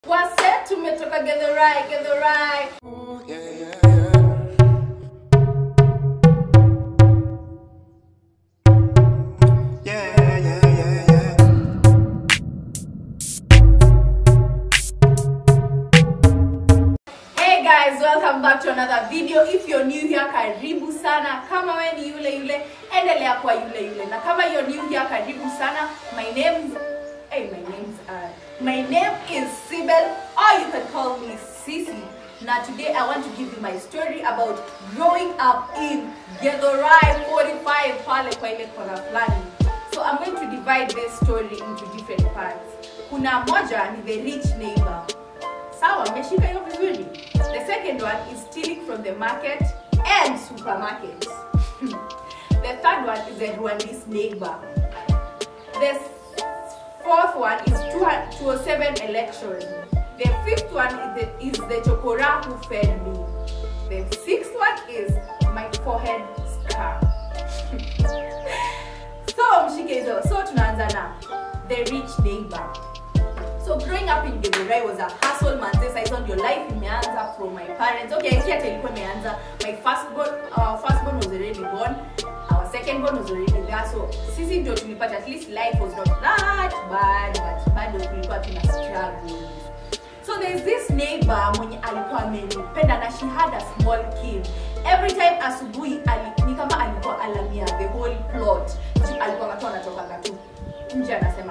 Wase tumetoka Githurai, Githurai. Hey guys, welcome back to another video. If you're new here, karibu sana. Kama we ni yule yule, endelea kwa yule yule. Na kama you're new here, karibu sana. My name's hey, my name's uh, my name is Sibel, or you can call me Sisi. Now today I want to give you my story about growing up in Githurai 45 pale kwa ile kona fulani. So I'm going to divide this story into different parts. Kuna moja ni the rich neighbor sawa mmeshika hiyo vizuri the second one is stealing from the market and supermarket the third one is the rwandese neighbor the fourth one is 207 election the fifth one is the, is the chokora who fed me the sixth one is my forehead scar so mshike hizo so tunaanza na the rich neighbor so growing up in Githurai was a hustle manze saizo ndio life imeanza from my parents okay si hata ilikuwa imeanza my first born our first born was already born our second born was already there so sisi ndio tulipata at least life was not that bad but bado tulikuwa tuna struggle so there's this neighbor mwenye alikuwa amenipenda na she had a small kid every time asubuhi ali, ni kama alikuwa alamia the whole plot Juu alikuwa watu wanatoka tu nje anasema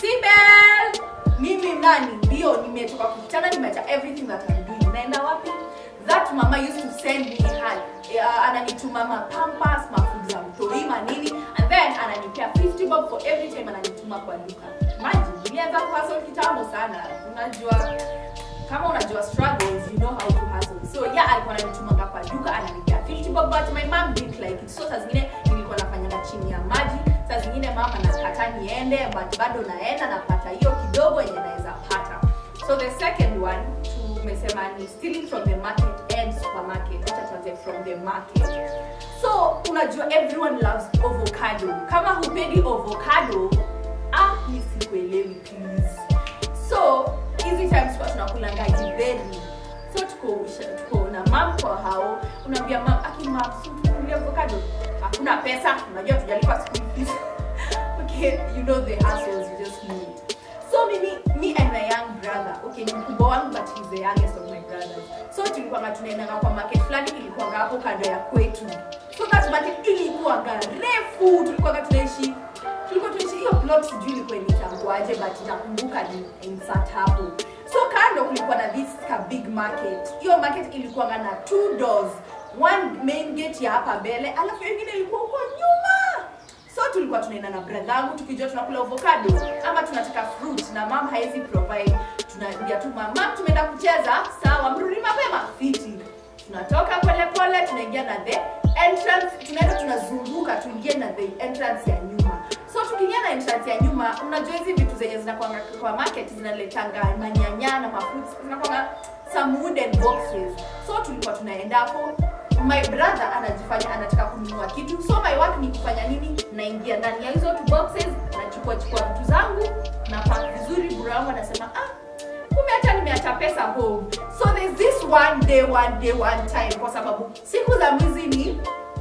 sibel mimi nani ndio nimetoka kukutana nimeacha everything that I'm doing naenda wapi that mama used to send me her uh, ananituma mapampas mafood za mtoi manini and then ananipea 50 bob for every time ananituma kwa duka maji nilianza kuhustle kitambo sana unajua kama unajua struggles you know how to hustle so yeah alikuwa ananitumanga kwa duka ananipea 50 bob but my mom didn't like it so saa zingine nilikuwa nafanyanga chini ya maji saa zingine mama nakata niende but bado naenda napata hiyo kidogo yenye naweza pata so the second one tumesema ni stealing from the market and supermarket wacha tuanze from the market so unajua everyone loves avocado kama hupendi avocado ah mi sikuelewi please so hizi times kwa tunakulanga jiberi so tuko tuko na mam kwa hao unaambia mam akimam tukulia avocado hakuna pesa unajua tujalipa school fees okay you know the hassles you just need so mimi me and my young brother okay ni mkubwa wangu but he's the youngest of my brothers so tulikuwanga tunaendanga kwa market fulani ilikuwanga hapo kando ya kwetu so that market ilikuwanga refu tulikuwanga tunaishi tulikuwa tunaishi hiyo plot sijui ilikuwa inaitangwaje but nakumbuka ni insert hapo so kando kulikuwa na this ka big market hiyo market ilikuwanga na two doors one main gate ya hapa mbele alafu ingine ilikuwa huko nyuma so tulikuwa tunaenda na bradhangu tukijua tunakula avocado ama tunataka fruit na mam haezi provide tunaambia tu mam "Mam, tumeenda kucheza sawa mrudi mapema fiti tunatoka polepole tunaingia na the entrance tunaenda tunazunguka tuingie na the entrance ya nyuma so tukiingia na entrance ya nyuma unajua hizi vitu zenye zinakwanga kwa market zinaletanga manyanya na mafruits zinakwanga some wooden boxes so tulikuwa tunaenda hapo my brother anajifanya anataka kununua kitu so my work ni kufanya nini naingia ndani ya hizo two boxes nachukua chukua vitu zangu na pack vizuri bro wangu anasema ah kumbe hata nimeacha pesa home so there's this one day one day one time kwa sababu siku za mwizi ni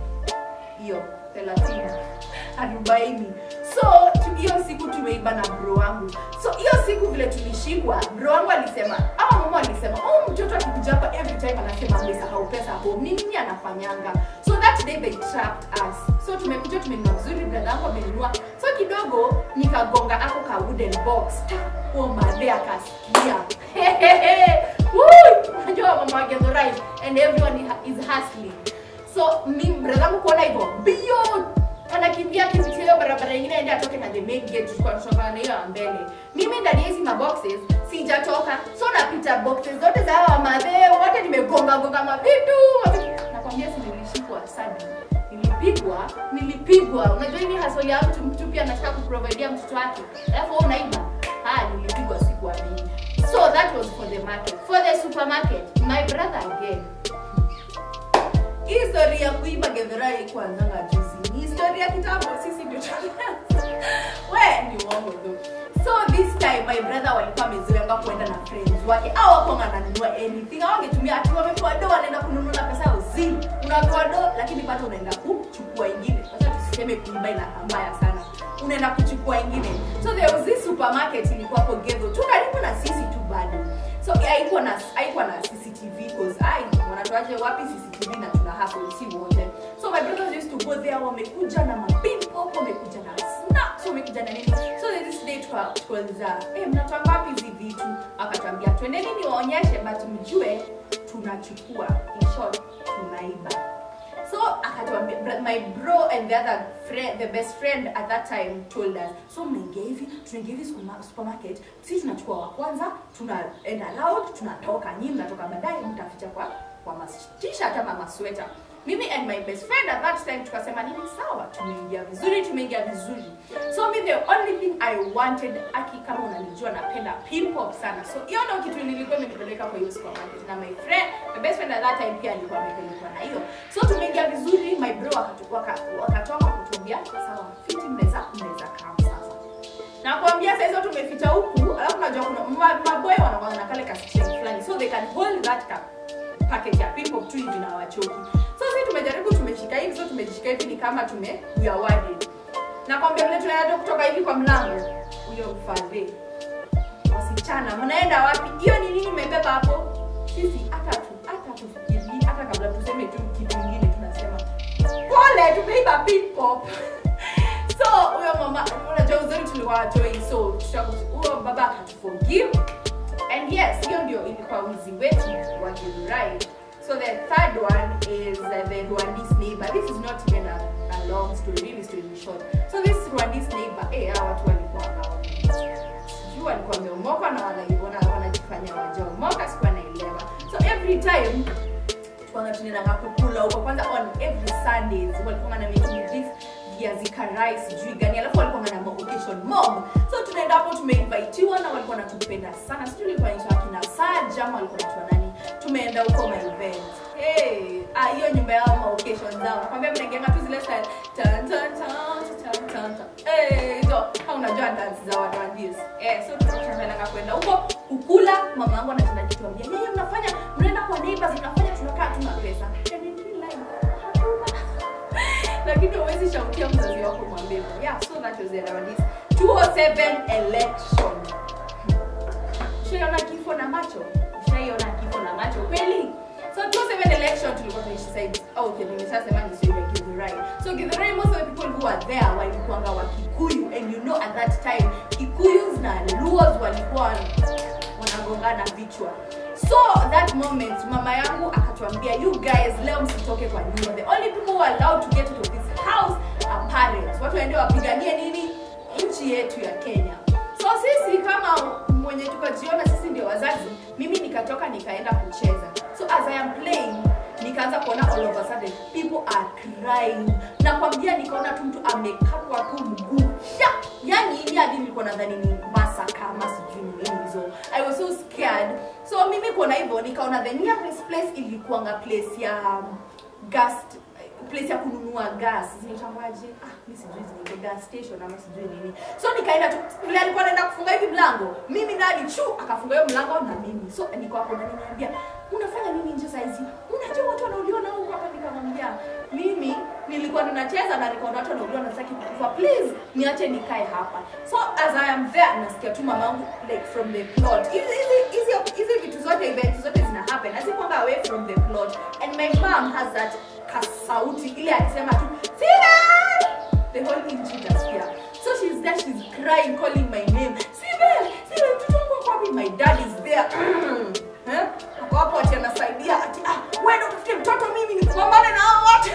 hiyo thelathini arobaini so tu- hiyo siku tumeiba na bro wangu so hiyo siku vile tulishikwa bro wangu alisema ama mama alisema oh mtoto akikuja hapa every time anasema amesahau pesa home ni nini anafanyanga so that day they trapped us so tumekuja tumenunua vizuri brother wangu amenunua so kidogo nikagonga ako ka wooden box oh madhe akasikia Woo! unajua mama wa Githurai and everyone is hustling so mi bradhangu kuona hivyo bio anakimbia akipitia hiyo barabara ingine ende atoke na the main gate tulikuwa tunatokana na hiyo ya mbele mimi ndani ya hizi maboxes sijatoka so napita boxes zote za hawa madhe wote nimegonga gonga mavitu mavitu. nakwambia si nilishikwa sana nilipigwa nilipigwa unajua hii ni hasoli ya mtu mtu pia anataka kuprovidea mtoto wake alafu wewe unaiba ah nilipigwa siku amini so that was for the market for the supermarket my brother again hii story ya kuiba Githurai kuanzanga juzi ni historia kitambo sisi ndio tulianza we ni uongo tu so this time my brother walikuwa wamezoeanga kuenda na friends wake au wakonga nanunua anything au wangetumia ati wamepewa do wanaenda kununua na pesa yao zi unapewa do lakini bado unaenda kuchukua ingine sasa tusiseme kuiba ina mbaya sana unaenda kuchukua ingine so there was this supermarket ilikuwa hapo Githu tu karibu na sisi tu bado so haikuwa na haikuwa na CCTV cause ai wanatoaje wapi CCTV na tuna hustle si wote so my brothers used to go there wamekuja na mapin pop wamekuja na snacks wamekuja na nini so there this day tuka- tukauliza eh mnatoa wapi hizi vitu akatwambia twendeni niwaonyeshe but mjue tunachukua in short tunaiba so akatuambia br- my bro and the other friend the best friend at that time told us so mnaingia hivi tunaingia hivi superma- supermarket sisi tunachukua wa kwanza tunaenda loud tunatoka nyinyi mnatoka baadaye mtaficha kwa kwa mas t-shirt ama masweta mimi and my best friend at that time tukasema nini sawa tumeingia vizuri tumeingia vizuri so me the only thing i wanted aki kama unanijua napenda pin pop sana so hiyo ndio kitu nilikuwa imenipeleka kwa hiyo supermarket na my friend my best friend at that time pia alikuwa amepelekwa na hiyo so tumeingia vizuri my bro wakatu- waka- wakatoka kutuambia sawa fiti mnaweza mnaweza kam sasa nakwambia saizo tumeficha huku alafu najua kuna ma- maboy wanakwanga na kale kasishem fulani so they can hold that cup packet ya pimpo tu hivi na wachoki so sisi tumejaribu tumeshika hivi so tumejishika hivi ni kama tume we are worried nakwambia vile tunaenda kutoka hivi kwa mlango huyo mfadhe wasichana mnaenda wapi hiyo ni nini mmebeba hapo sisi hata tu hata tufikiri hata kabla tuseme tu kitu ingine tunasema pole tumeiba pin pop so huyo mama unajua uzuri tulikuwa watoi so tuta- huyo baba akatuforgive and yes hiyo ndio ilikuwa wizi wetu wa Githurai so the third one is uh, the Rwandese neighbor this is not even a, a long story really story short so this Rwandese neighbor eh hawa watu walikuwa hao sijui walikuwa wameomoka na wanaiona wanajifanya wajaomoka sikuwa naelewa so every time tukwanga tunaendanga kukula huko kwanza on every sundays walikuwa na making this viazi karai sijui gani alafu walikuwa na occasion mob so tunaenda hapo tumeinvitiwa na walikuwa natupenda sana sijui ilikuwa inaitwa akina saja ama walikuwa naitwa nani tumeenda huko my event hey ah hiyo nyumba yao ma occasion zao nakwambia mnaingianga tu zile style tan tan tan tan tan tan eh hizo au unajua dance za watu wa this eh so tunatangaza kwenda huko kukula mama yangu anatenda kituambia yeye mnafanya mnaenda kwa neighbors mnafanya tunakaa tuna pesa yani ni life hatuna lakini huwezi shaukia mzazi wako mwambie yeah so that was it around this 207 election ushaiona kifo na macho ushaiona kifo na macho kweli so 207 election tulikuwa tunaishi side oh okay nimeshasema ni sio ya Githurai so Githurai most of the people who are there walikuanga wa Kikuyu and you know at that time Kikuyus na Luos walikuwa wanagongana vichwa so that moment mama yangu akatuambia you guys leo msitoke kwa nyumba the only people who are allowed to get out of this house are parents watu waende wapiganie nini nchi yetu ya kenya so sisi kama mwenye tukajiona sisi ndio wazazi mimi nikatoka nikaenda kucheza so as i am playing nikaanza kuona all of a sudden people are crying nakwambia nikaona tu mtu amekatwa tu mguu Sha! yani ini hadi nilikuwa nadhani ni masaka ama sijui ni nini hizo i was so scared so mimi kuona hivyo nikaona the nearest place ilikuanga place ya um, gas place ya kununua gas zinaitangwaje ah mi sijui zinaitwa gas station ama sijui nini so nikaenda tu vile alikuwa anaenda kufunga hivi mlango mimi nani chu akafunga hiyo mlango na mimi so niko hapo na niambia unafanya nini nje saizi unajua watu wanauliwa na huko hapa nikamwambia mimi nilikuwa ninacheza na nikaona watu wanauliwa na sitaki kukufa please niache nikae hapa so as i am there nasikia tu mamangu like from the plot hizi hizi- hizi hizi vitu zote events zote zina happen asikwanga away from the plot and my mom has that kasauti ile alisema tu Sibel! the whole nchi itasikia so she's there she's crying calling my name Sibel! Sibel, mtoto wangu ako wapi my dad is there Eh? ako hapo ati anasaidia ati ah wewe ndo utafute mtoto mimi nikupambane na hao watu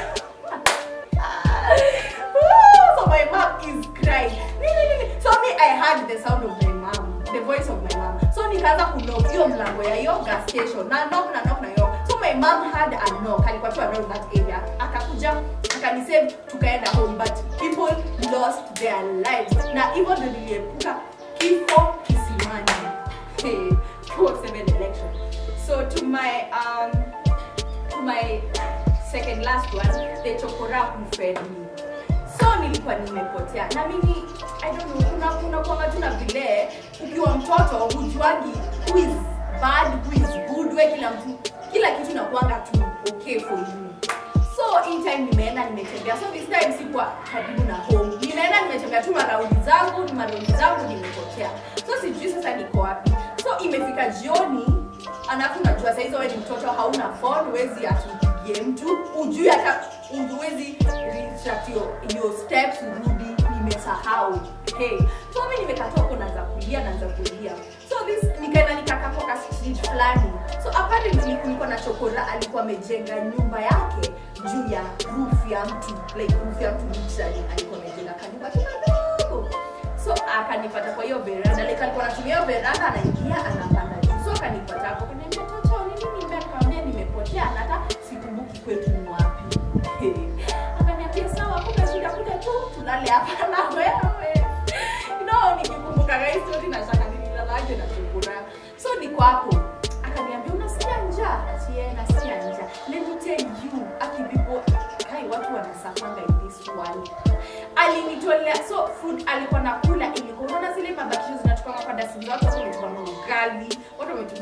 so my mom is crying Nini, nini? so me i heard the sound of my mom the voice of my mom so nikaanza kunok hiyo mlango ya hiyo gas station na knock na knock na hiyo so my mom had a knock alikuwa tu around that area akakuja akanisave tukaenda home but people lost their lives na hivyo ndo niliepuka kifo kisimani hey, 207 election so to my um, to my second last one the chokora who fed me so nilikuwa nimepotea na mimi i don't know kuna kuna kwanga tu na vile ukiwa mtoto hujuagi who is bad who is good we kila mtu kila kitu nakuanga tu okay for you so in time nimeenda nimetembea so this time sikuwa karibu na home nimeenda nimetembea tu maraundi zangu ni maraundi zangu nimepotea so sijui sasa niko wapi so imefika jioni alafu najua saizi wewe ni mtoto hauna phone huwezi atupigie mtu ujui hata huwezi retract your, your steps urudi nimesahau hey so mi nimekatoa huko naanza kulia naanza kulia so this nikaenda nikakapoka street fulani so apparently kulikuwa na chokora alikuwa amejenga nyumba yake juu ya roof ya mtu like roof ya mtu literally alikuwa amejenga kanyumba kidogo so akanipata kwa hiyo veranda like alikuwa anatumia hiyo veranda anaingia anapanda juu so akanipata hapo kaniambia toto nini nimbe akamwambia nimepotea na hata sikumbuki kwetu ni wapi akaniambia sawa kuna shida kuja tu tulale hapa na wewe no nikikumbuka hii story na shaka nililalaje na chukura so niko hapo akaniambia unasikia njaa sie nasikia njaa let me tell you akibipo kai watu wanasafanga in this world alinitolea so food alikuwa nakula ilikuwa unaona zile mabakisho zinatoka kwa dasi watu wametuma ugali watu wametuma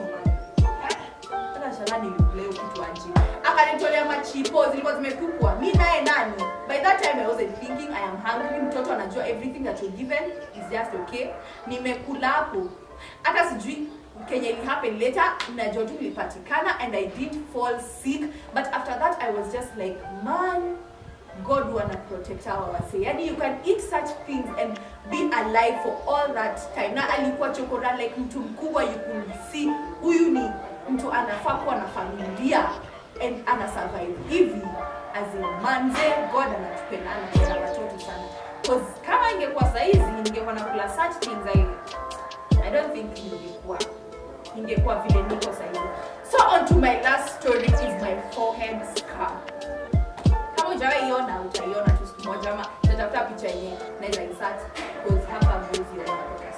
hata shala nilikula hiyo kitu aje akanitolea machipo zilikuwa zimetupwa mi naye nani by that time i wasn't thinking i am hungry mtoto anajua everything that you're given is just okay nimekula hapo hata sijui kenye ili happen later najua tu nilipatikana and i did fall sick but after that i was just like man god wanna protect our wase yani you can eat such things and be alive for all that time na alikuwa chokora like mtu mkubwa you could see huyu ni mtu anafaa kuwa na familia and ana survive hivi as a manze god anatupenda anapenda watoto sana cause kama ingekuwa saizi ningekuwa nakula such things I, i don't think ningekuwa ningekuwa vile niko saizi so on to my last story is my forehead scar kama ujawahi iona utaiona tu siku moja ama natafuta picha yenye naweza insert because hapa huwezi ona kutoka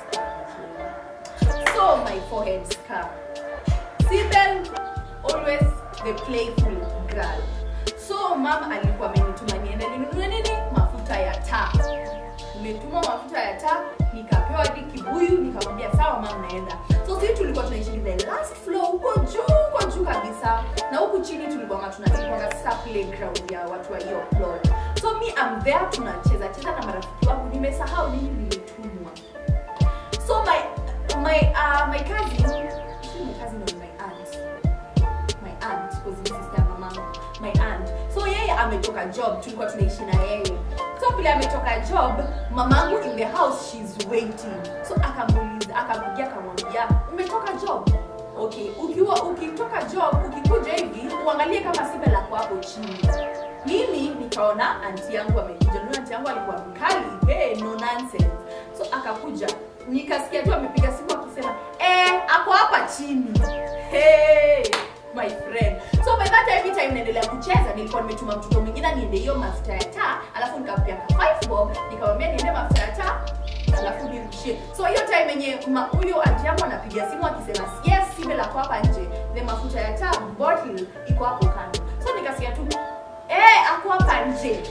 scar. so my forehead scar Sibel always the playful girl so mam alikuwa amenituma niende ninunue nini mafuta ya taa nimetuma mafuta ya taa nikapewa hadi kibuyu nikamwambia sawa mam naenda so sisi tulikuwa tunaishi the last floor huko juu huko juu kabisa na huku chini tulikuwa tunatikuanga sasa playground ya watu wa hiyo floor so me I'm there tunacheza cheza na marafiki wangu nimesahau nini nilitumwa so my my uh, my cousin actually my cousin was my aunt my aunt because ni sister ya mamangu my aunt so yeye ametoka job tulikuwa tunaishi na yeye so vile ametoka job mamangu in the house she's waiting so akamuuliza akampigia akamwambia umetoka job okay ukiwa ukitoka job ukikuja hivi uangalie kama sibe lako hapo chini mimi nikaona anti yangu amekuja ndio anti yangu alikuwa mkali hey, no nonsense so akakuja nikasikia tu amepiga simu akisema eh ako hapa chini hey, my friend so by that every time naendelea kucheza nilikuwa nimetuma mtoto mwingine niende hiyo mafuta ya taa alafu nikampea ka five bob nikamwambia niende mafuta ya taa alafu nirudishie so hiyo time yenye ma- huyo anti yangu anapiga simu akisema yes sibe lako hapa nje the mafuta ya taa bottle iko hapo kando so nikasikia tu eh ako hapa nje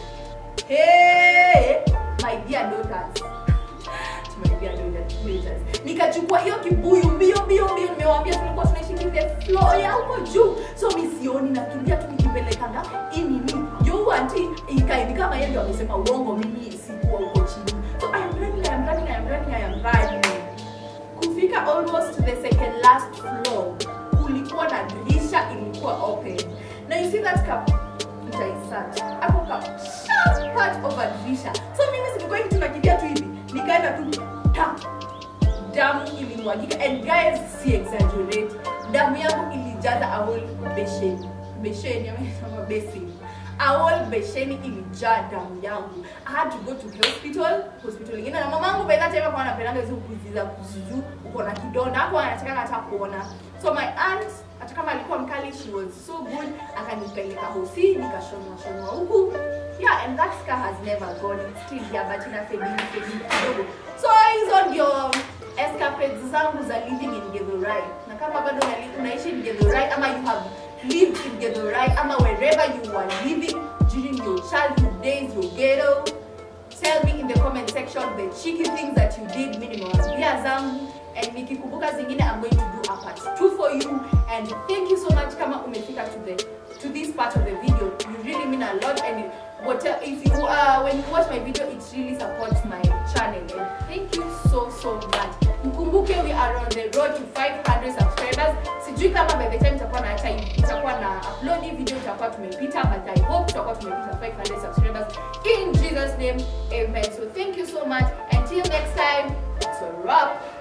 hey, my dear daughters tumeambia daughters nikachukua hiyo kibuyu mbio mbio mbio nimewambia tulikuwa tunaishi the floor ya huko juu so mi sioni nakimbia tu nikipelekanga hii nini juu anti ikaini kama yeye ndio amesema uongo mimi sikuwa huko chini so I am running, I am running, I am running, I am running kufika almost to the second last floor kulikuwa na dirisha ilikuwa open na you see that cup itaisat ako ka sharp part of a dirisha so mimi silikuwa hivi tunakimbia tu hivi nikaenda tu ta damu ilimwagika and guys si exaggerate damu yangu ilijaza a whole besheni besheni amesema basin a whole besheni ilijaa damu yangu i had to go to the hospital hospital ingine na mamangu by that time alikuwa anapendanga hizo kuziza kuziju uko na kidonda hapo anataka hata kuona so my aunt hata kama alikuwa mkali she was so good akanipeleka hosi nikashonwa shonwa huku yeah and that scar has never gone it's still here but ina fading fading kidogo so hizo ndio escapades zangu za living in Githurai na kama bado unali- unaishi in Githurai ama you have lived in Githurai ama wherever you were living during your childhood days your ghetto tell me in the comment section the cheeky things that you did mimi nimewaambia zangu and nikikumbuka zingine i'm going to do a part two for you and thank you so much kama umefika to the to this part of the video you really mean a lot and it, what if you uh, when you watch my video it really supports my channel and thank you so so much mkumbuke we are on the road to 500 subscribers sijui kama by the time itakuwa na time itakuwa na upload hii video itakuwa tumepita but i hope tutakuwa tumepita 500 subscribers in jesus name amen so thank you so much until next time it's a wrap